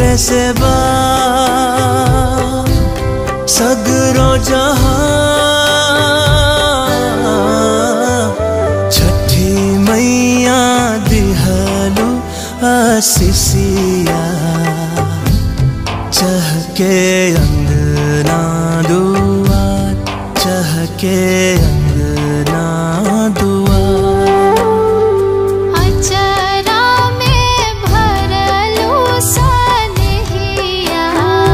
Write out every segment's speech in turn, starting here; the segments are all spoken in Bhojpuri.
से बा सगरो जहां छठी मैया दिहलु आशीषिया चहके अंगना दुआर चहके अंगना दुआर अचरा में भरलू सनहिया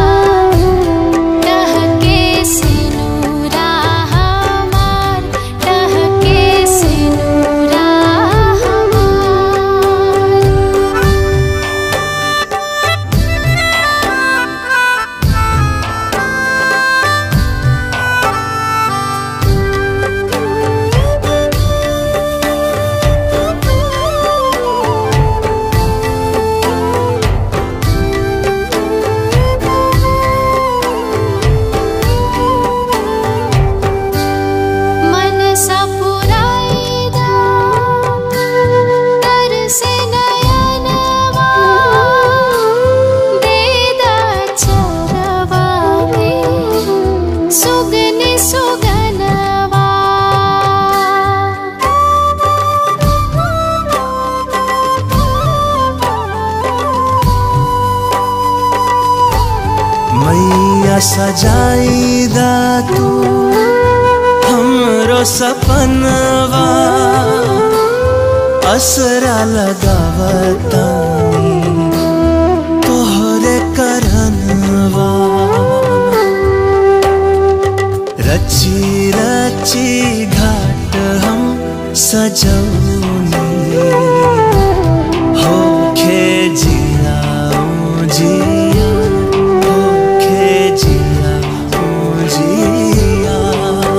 टहके सिनुरा हमार टहके सिनुरा हमार मन सपुराईदा तरसे नयनवा देदा चरवा में सुगन सुगनवा मैया सजाईदा तू हमरो सपनवा असरा लगावतानी तोहरे करनवा रची रची घाट हम सजौनी होखे जिया जिया होखे जिया जिया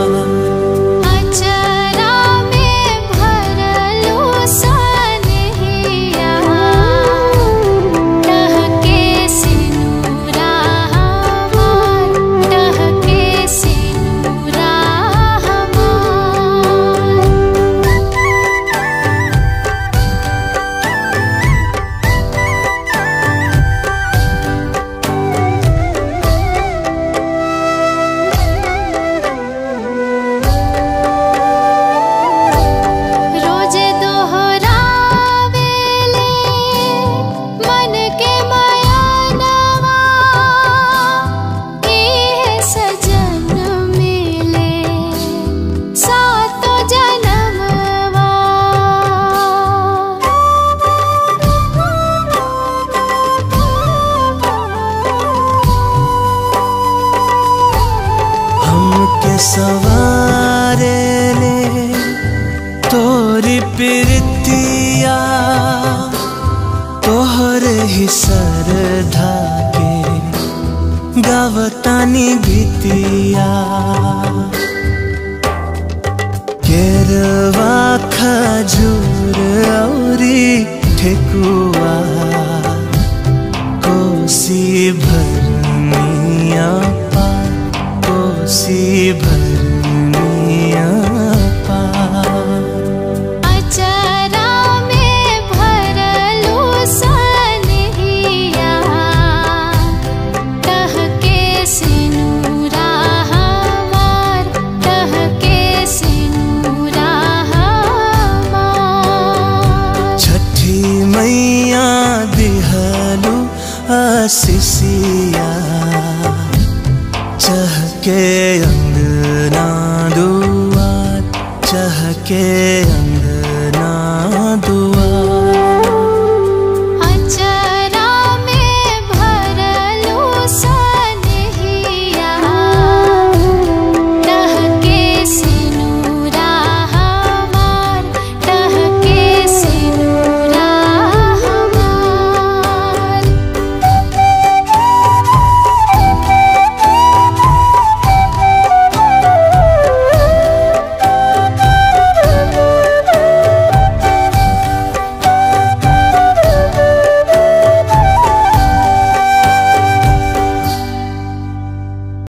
अचरा में भरलू सनहिया टहके सिनुरा हमार टहके सिनुरा हमार रोज दोहरावेले मन के मायानवा एहे सजन मिले सातो जनमवा हमके सवारे ले तोरी प्रीतिया तोहरे ही सरधा के गावतानी गीतिया केरवा खजूर औरी ठेकुआ कोसी भरनिया पा कोसी भरनिया पा अचरा में भरलू सनहिया टहके सिनुरा हमार टहके सिनुरा हमार छठी मैया दिहलु आशीषिया चहके अंगना दुआर चहके अंगना दुआर